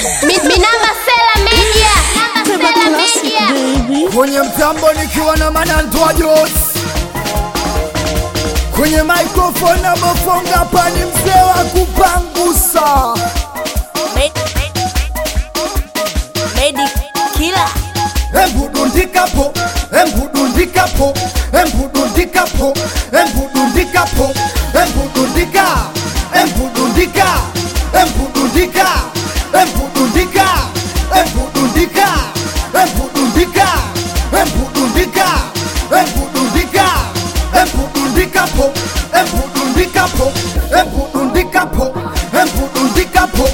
Minamba Sela Media. Namba Sela Media. kwenye mtambo nikiwa na manantwa Jos kwenye microphone na mafonga pani mzee wa kupangusa Medi kila embudundikapo embudundikapo embudundikapo embudundikapo embudundika embudundika embudundika embudundika embudundika embudundika embudundika embudundika embudundikapo embudundikapo embudundikapo embudundikapo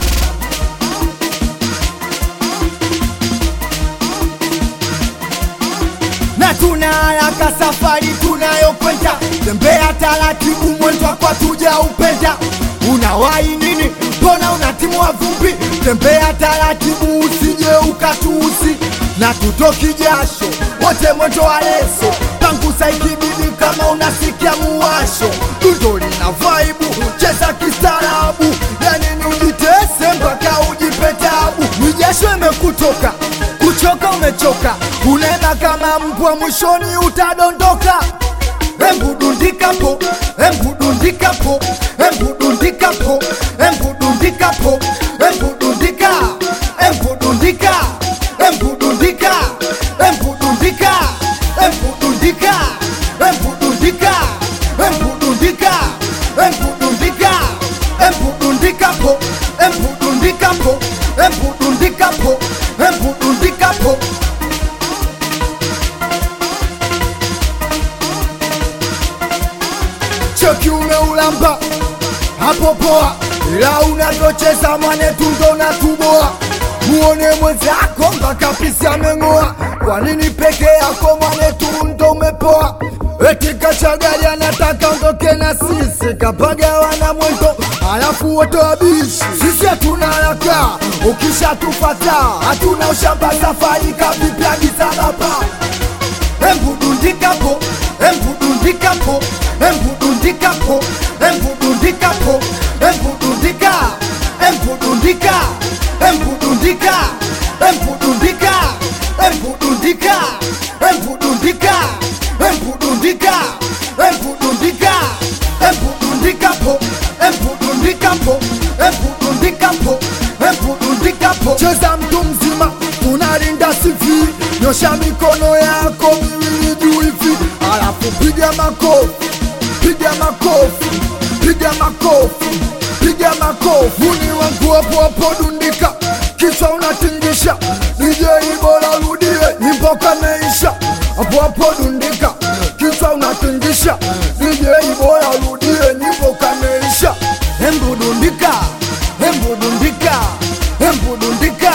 na tuna haraka safari tunayokwenda, tembea taratibu, mwendo wako tuja upenda. Unawahi nini? Mbona unatimua vumbi? Tembea taratibu, usije ukatusi na tutoki jasho, wote mwendo wa leso, pangusa ikibidi kama unasikia muwasho, dundo lina vaibu, cheza kistaarabu, yani ujitese mpaka ujipe tabu, ni jasho imekutoka kuchoka umechoka, unena kama mbwa, mwishoni utadondoka. Embudundikapo, embudundikapo, embudundikapo, embudundikapo, embudundika, embudundika, embudundika, embudundika, embudundika, embudundika, embudundika, embudundika, embudundikapo, embudundikapo, embudundikapo, embudundikapo. cheki umeulamba hapo poa, ila unavyocheza mwanetu ndo unatuboa. Muone mwenzako mpaka pisi ameng'oa. Kwa nini peke yako mwanetu ndo umepoa? Eti kachagali anataka ondoke na sisi, kapagawa na mwendo alafu wote wabishi. Sisi hatuna haraka, ukishatufata hatuna ushamba, safari kaviplagiza baba embudundikapo embudundikapo embudundikapo embudundikapo embudundika embudundika embudundika embudundika embudundika embudundika embudundika embudundika embudundikapo embudundikapo embudundikapo embudundikapo cheza mtu mzima tunalinda sivi nyosha mikono yako miwili juu hivi alafu piga makofi piga makofi piga makofi piga makofi muni wangu hapo hapo dundika kisha unatingisha DJ bora rudie nyimbo kameisha hapo hapo dundika kisha unatingisha DJ bora rudie nyimbo kameisha embudundika embudundika embudundika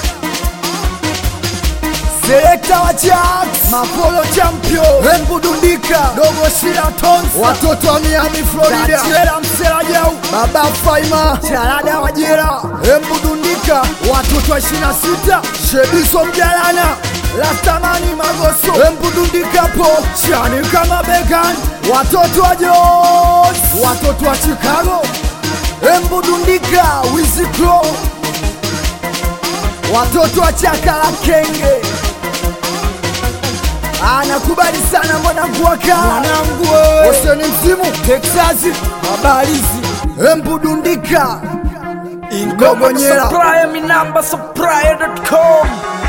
Selekta wa Jacks, Mapolo Champion, Embudundika, Dogo Shira Tons, watoto wa Miami Florida, Chela Msela Jau, Baba Faima, Charada wa Jera, Embudundika, watoto wa 26, Shediso Mjalana, Lastamani Magoso, Embudundika po, Chani kama Began, watoto wa Jos, watoto wa Chicago, Embudundika, Wiziklo, watoto wa chaka la kenge anakubali sana mwanangu waka mwanangu oseni msimu Texas mabalizi embudundika ingogonyera Supplier, mi namba supplier.com